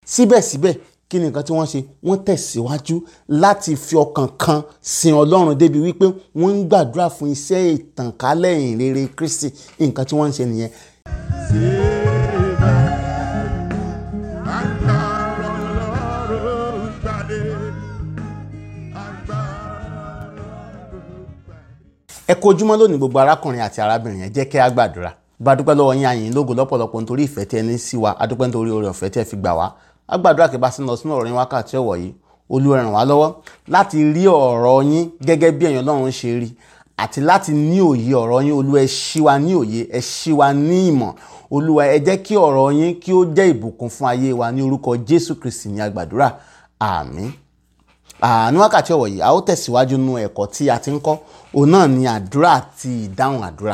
síbẹ̀síbẹ̀ kí ni nǹkan tí wọ́n ṣe wọ́n tẹ̀síwájú láti fi ọkàn kan sin ọlọ́run débi wípé wọ́n ń gbàdúrà fún iṣẹ́ ìtànkálẹ̀ ìrere kristi nǹkan tí wọ́n ń ṣe nìyẹn ẹ kú ojúmọ́ lónìí gbogbo arákùnrin àti arábìnrin ẹ jẹ́ kí a gbàdúrà bá dúpẹ́ lọ́wọ́ yín àyìn lógo lọ́pọ̀lọpọ̀ nítorí ìfẹ́ tí ẹ ní sí wa adúpẹ́ nítorí oore ọ̀fẹ́ tí ẹ fi gbà wá a gbàdúrà kí bá sí lọ sínú ọ̀rọ̀ yín wákàtí ọ̀wọ̀ yìí Olúwa ràn wá lọ́wọ́ láti rí ọ̀rọ̀ yín gẹ́gẹ́ bí ẹ̀yin Ọlọ́run ṣe rí àti láti ní òye ọ̀rọ̀ yín Olúwa ẹ ṣí wa ní òye ẹ ṣí wa ní ìmọ̀ Olúwa ẹ jẹ́ kí ọ̀rọ̀ yín kí ó jẹ́ ìbùkún fún ayé wa ní orúkọ Jésù Kristi ní agbàdúrà àmín ní wákàtí ọ̀wọ̀ yìí a ó tẹ̀síwájú nínú ẹ̀kọ́ tí a ti ń kọ́ òun náà ni àdúrà àti ìdáhùn àdúrà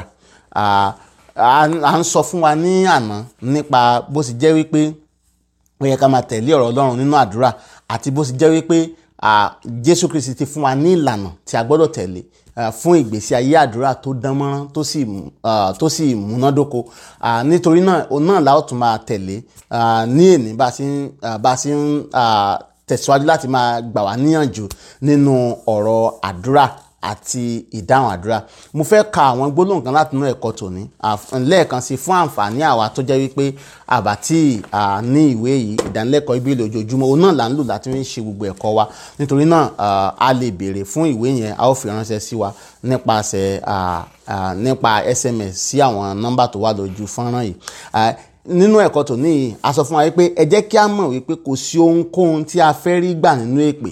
à ń sọ fún wa ní àná nípa bó sì jẹ́ wípé ó yẹ ká máa tẹ̀lé ọ̀rọ̀ Ọlọ́run nínú àdúrà àti bó sì jẹ́ wípé Jésù Kristi ti fún wa ní ìlànà tí a gbọ́dọ̀ tẹ̀lé fún ìgbésí ayé àdúrà tó dánmọ́rán tó sì múnádóko nítorí náà òun náà la ó tún máa tẹ̀lé ní èní bá a ṣe ń tẹ̀síwájú láti máa gbà wá níyànjú nínú ọ̀rọ̀ àdúrà àti ìdáhùn àdúrà mo fẹ́ ka àwọn gbólóhùn kan láti inú ẹ̀kọ́ tòní lẹ́ẹ̀kan sí fún àǹfààní àwa tó jẹ́ wípé àbá tí ní ìwé yìí ìdánilẹ́kọ̀ọ́ ìbílẹ̀ ojoojúmọ́ òun náà là ń lò láti fi ṣe gbogbo ẹ̀kọ́ wa nítorí náà a lè béèrè fún ìwé yẹn a ó fi ránṣẹ́ sí wa nípasẹ̀ nípa SMS sí àwọn nọ́mbà tó wà lójú fọ́nrán yìí nínú ẹ̀kọ́ tòní yìí a sọ fún wa wípé ẹ jẹ́ kí a mọ̀ wípé kò sí ohunkóhun tí a fẹ́ rí gbà nínú èpè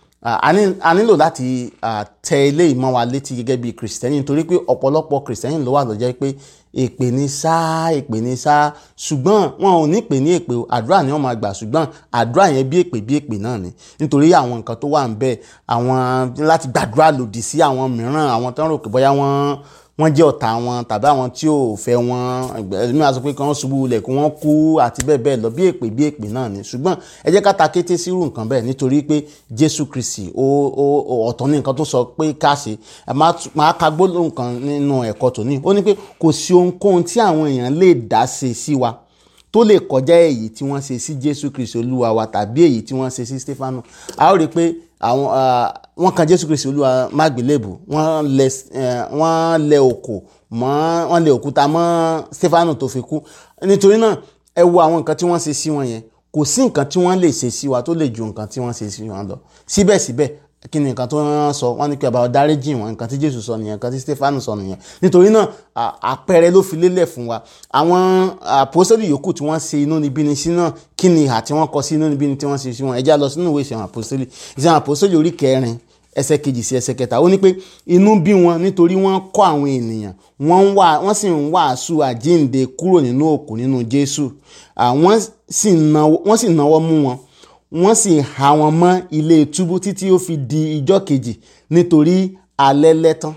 a nílò láti tẹ ilé ìmọ̀ wa létí gẹ́gẹ́ bí kìrìsìtẹ́nì nítorí pé ọ̀pọ̀lọpọ̀ kìrìsìtẹ́nì ló wà ló jẹ́ pé èpè ní sáá èpè ní sáá ṣùgbọ́n wọn ò ní pè ní èpè àdúrà ni wọ́n máa gbà ṣùgbọ́n àdúrà yẹn bí èpè bí èpè náà ni nítorí àwọn nǹkan tó wà ń bẹ àwọn láti gbàdúrà lòdì sí àwọn mìíràn àwọn tó ń rò pé bóyá wọ́n wọ́n jẹ́ ọ̀tá wọn tàbí àwọn tí ò fẹ́ wọn ẹ̀mí àti pé kí wọ́n ṣubú lẹ̀ kí wọ́n kú àti bẹ́ẹ̀ bẹ́ẹ̀ lọ bí èpè bí èpè náà ni ṣùgbọ́n ẹ jẹ́ ká ta kété sírú nǹkan bẹ́ẹ̀ nítorí pé Jésù Kristi ó ọ̀tọ̀ ní nǹkan tó sọ pé ká ṣe máa ka gbólóhùn kan nínú ẹ̀kọ́ tòní ó ní pé kò sí ohunkóhun tí àwọn èèyàn lè dá ṣe sí wa tó lè kọjá èyí tí wọ́n ṣe sí Jésù Kristi Olúwa wa tàbí èyí tí wọ́n ṣe sí Stefanu a ó rí i pé àwọn wọ́n kan Jésù Kristi Olúwa mágbélébù wọ́n lẹ wọ́n lẹ òkò mọ́ wọ́n lẹ òkúta mọ́ Stefanu tó fi kú nítorí náà ẹ wo àwọn nǹkan tí wọ́n ṣe sí wọn yẹn kò sí nǹkan tí wọ́n lè ṣe sí wa tó lè ju nǹkan tí wọ́n ṣe sí wọn lọ síbẹ̀síbẹ̀ kí ni nǹkan tó ń sọ wọ́n ní kí ọba dáríjì wọn nǹkan tí Jésù sọ nìyẹn nǹkan tí Stefanu sọ nìyẹn nítorí náà àpẹẹrẹ ló fi lélẹ̀ fún wa àwọn àpòsílẹ̀ yòókù tí wọ́n ṣe inúnibíni sí náà kí ni ìhà tí wọ́n kọ sí inúnibíni tí wọ́n ṣe sí wọn ẹ já lọ sínú ìwé ìṣẹ̀wọ̀n àpòsílẹ̀ ìṣẹ̀wọ̀n àpòsílẹ̀ orí kẹrin ẹsẹ̀ kejì sí ẹsẹ̀ kẹta ó ní pé inú bí wọn nítorí wọ́n kọ́ àwọn ènìyàn wọ́n wà wọ́n sì ń wàásù àjíǹde kúrò nínú òkú nínú Jésù wọ́n sì náwó mú wọn wọ́n sì há wọn mọ́ ilé túbú títí ó fi di ijọ́ kejì nítorí alẹ́ lẹ́tán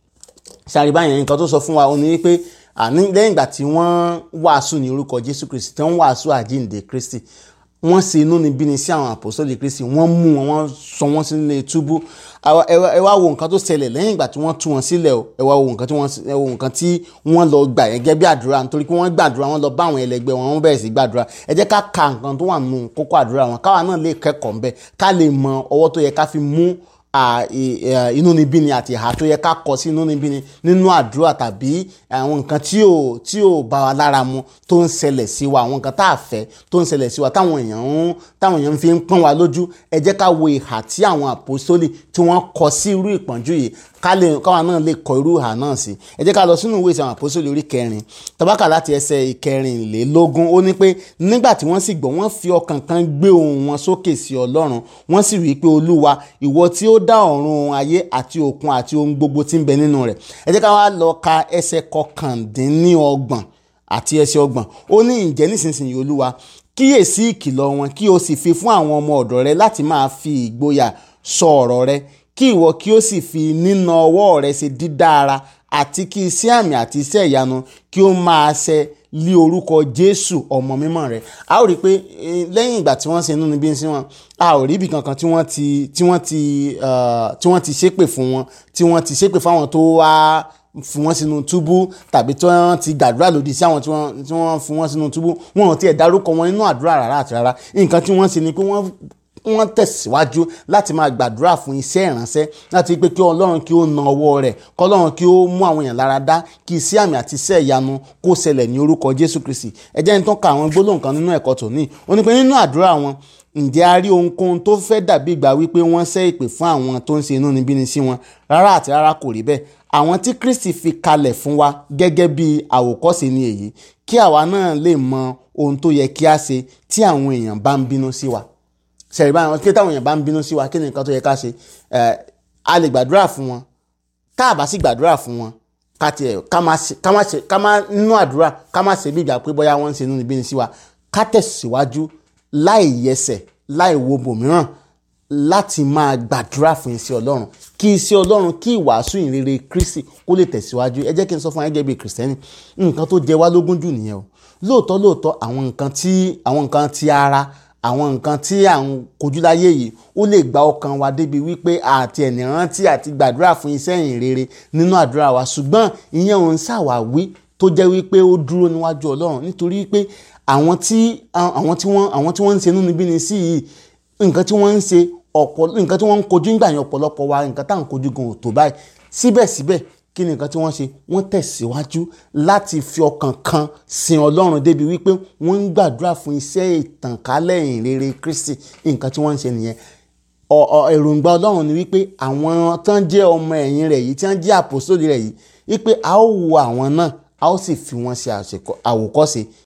ṣàríbá yẹn nǹkan tó sọ fún wa ó ní wípé lẹ́yìn ìgbà tí wọ́n wàásù ní orúkọ Jésù Kristi tí wọ́n wàásù àjíǹde Kristi wọ́n ṣe inúnibíni sí àwọn àpòsọ́lì Kristi wọ́n mú wọn wọ́n sọ wọ́n sílé túbú ẹ wá wo nǹkan tó ṣẹlẹ̀ lẹ́yìn ìgbà tí wọ́n tú wọn sílẹ̀ o ẹ wá wo nǹkan tí wọ́n ẹ wo nǹkan tí wọ́n lọ gbà gẹ́gẹ́ bí àdúrà nítorí pé wọ́n gbàdúrà wọ́n lọ bá àwọn ẹlẹgbẹ́ wọn wọ́n bẹ̀rẹ̀ sí gbàdúrà ẹ jẹ́ ká ka nǹkan tó wà nínú kókó àdúrà wọn káwa náà lè kẹ́kọ̀ọ́ ńbẹ̀ ká lè mọ ọwọ́ tó yẹ ká fi mú inúnibíni àti ìhà tó yẹ ká kọ sí inúnibíni nínú àdúrà tàbí àwọn nǹkan tí ò tí ò bá wa lára mu tó ń ṣẹlẹ̀ sí wa àwọn nǹkan tá a fẹ́ tó ń ṣẹlẹ̀ sí wa táwọn èèyàn ń táwọn èèyàn fi ń pọ́n wa lójú ẹ jẹ́ ká wo ìhà tí àwọn àpòsólì tí wọ́n kọ sí irú ìpọ́njú yìí ká lè káwa náà lè kọ irú ìhà náà sí ẹ jẹ́ ká lọ sínú ìwé ìsìn àwọn àpòsólì orí kẹrin tabaka láti ẹsẹ̀ ìkẹrìnlélógún ó ní pé nígbà tí wọ́n sì gbọ́ wọ́n fi ọkàn kan gbé ohùn wọn sókè sí Ọlọ́run wọ́n sì wí pé Olúwa ìwọ tí ó dá ọ̀run ayé àti òkun àti ohun gbogbo tí ń bẹ nínú rẹ̀ ẹ jẹ́ ká wá lọ ka ẹsẹ̀ kọkàndínníọgbọ̀n àti ẹsẹ̀ ọgbọ̀n ó ní ǹjẹ́ nísinsìnyí olúwa kíyèsí ìkìlọ̀ wọn kí o sì fi fún àwọn ọmọ ọ̀dọ̀ rẹ láti máa fi ìgboyà sọ ọ̀rọ̀ rẹ kí ìwọ kí o sì fi nína ọwọ́ rẹ ṣe dídára àti kí iṣẹ́ àmì àti iṣẹ́ ìyanu kí ó máa ṣe lí orúkọ jésù ọmọ mímọ́ rẹ̀ a ó rí i pé lẹ́yìn ìgbà tí wọ́n ṣe inú níbí sí wọn a ò rí ibì kankan tí wọ́n ti tí wọ́n ti tí wọ́n ti ṣépè fún wọn tí wọ́n ti ṣépè fáwọn tó wá fi wọ́n sínú túbú tàbí tí wọ́n ti gbàdúrà lòdì sí àwọn tí wọ́n tí wọ́n fi wọ́n sínú túbú wọn ò tiẹ̀ dárúkọ wọn nínú àdúrà rárá àti rárá nǹkan tí wọ́n ṣe ni pé wọ́n wọ́n tẹ̀síwájú láti máa gbàdúrà fún iṣẹ́ ìránṣẹ́ láti pé kí ọlọ́run kí ó na ọwọ́ rẹ̀ kí ọlọ́run kí ó mú àwọn èèyàn lára dá kí iṣẹ́ àmì àti iṣẹ́ ìyanu kó ṣẹlẹ̀ ní orúkọ jésù kristi ẹ jẹ́ n tán ka àwọn gbólóhùn kan nínú ẹ̀kọ́ tòní ó ní pé nínú àdúrà wọn ǹjẹ́ a rí ohunkóhun tó fẹ́ dàbí ìgbà wípé wọ́n ṣẹ́ ìpè fún àwọn tó ń ṣe inúnibíni sí wọn rárá àti rárá kò rí bẹ́ẹ̀ àwọn tí kristi fi kalẹ̀ fún wa gẹ́gẹ́ bí àwòkọ́ṣe ni èyí kí àwa náà lè mọ ohun tó yẹ kí a ṣe tí àwọn èèyàn bá ń bínú sí wa ṣẹ̀rí báyìí kí táwọn èèyàn bá ń bínú sí wa kí ni nǹkan tó yẹ ká ṣe a lè gbàdúrà fún wọn tá a bá sì gbàdúrà fún wọn ká tiẹ̀ ká má ṣe ká má ṣe ká má nínú àdúrà ká má ṣe bí ìgbà pé bóyá wọ́n ń ṣe inúnibíni sí wa ká tẹ̀síwájú láì yẹsẹ̀ láì wo bòmíràn láti máa gbàdúrà fún iṣẹ́ ọlọ́run kí iṣẹ́ ọlọ́run kí ìwàásù ìrere kristi kó lè tẹ̀síwájú ẹ jẹ́ kí n sọ fún ẹgẹ́ bíi kìrìsìtẹ́nì nǹkan tó jẹ wá lógún jù nìyẹn o lóòótọ́ lóòótọ́ àwọn nǹkan tí àwọn nǹkan ti ara àwọn nǹkan tí à ń kojú láyé yìí ó lè gba ọkàn wa débi wípé àti ẹ̀nì rántí àti gbàdúrà fún iṣẹ́ ìrere nínú àdúrà wa ṣùgbọ́n ìyẹn òun ṣàwáwí tó jẹ́ wípé ó dúró níwájú ọlọ́run nítorí wípé àwọn tí àwọn tí wọ́n àwọn tí wọ́n ń ṣe inúnibíni sí yìí nǹkan tí wọ́n ń ṣe ọ̀pọ̀ nǹkan tí wọ́n ń kojú nígbà yẹn ọ̀pọ̀lọpọ̀ wa nǹkan tá à ń kojú gan ò tó báyìí síbẹ̀síbẹ̀ kí ni nǹkan tí wọ́n ṣe wọ́n tẹ̀síwájú láti fi ọkàn kan sin ọlọ́run débi wípé wọ́n ń gbàdúrà fún iṣẹ́ ìtànkálẹ̀ ìrere kristi nǹkan tí wọ́n ń ṣe nìyẹn èròǹgbà ọlọ́run ni wípé àwọn tán jẹ́ ọmọ ẹ̀yìn rẹ̀ yìí tí wọ́n jẹ́ àpòsóòlì rẹ̀ yìí wípé a ó wo àwọn náà a ó sì fi wọ́n ṣe àwòkọ́ṣe